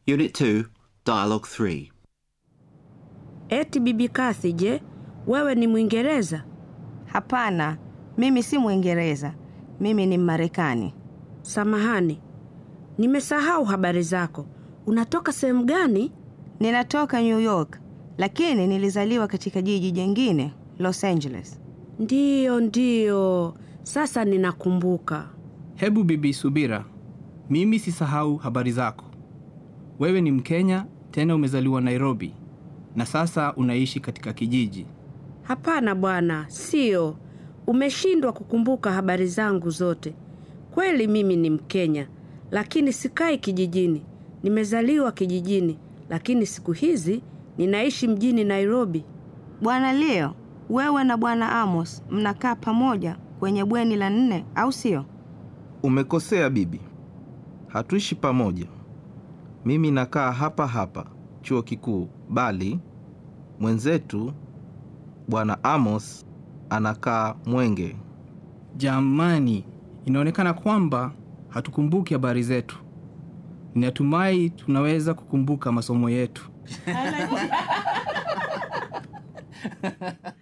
Unit 2, Dialogue 3. Eti bibi Kathy, je, wewe ni Mwingereza? Hapana, mimi si Mwingereza, mimi ni Mmarekani. Samahani, nimesahau habari zako. Unatoka sehemu gani? Ninatoka New York, lakini nilizaliwa katika jiji jingine, Los Angeles. Ndiyo, ndiyo, sasa ninakumbuka. Hebu bibi Subira, mimi sisahau habari zako. Wewe ni Mkenya, tena umezaliwa Nairobi na sasa unaishi katika kijiji. Hapana bwana, sio. Umeshindwa kukumbuka habari zangu zote. Kweli mimi ni Mkenya, lakini sikai kijijini. Nimezaliwa kijijini, lakini siku hizi ninaishi mjini Nairobi. Bwana Leo, wewe na Bwana Amos mnakaa pamoja kwenye bweni la nne, au sio? Umekosea bibi, hatuishi pamoja. Mimi nakaa hapa hapa chuo kikuu, bali mwenzetu bwana Amos anakaa Mwenge. Jamani, inaonekana kwamba hatukumbuki habari zetu. Ninatumai tunaweza kukumbuka masomo yetu.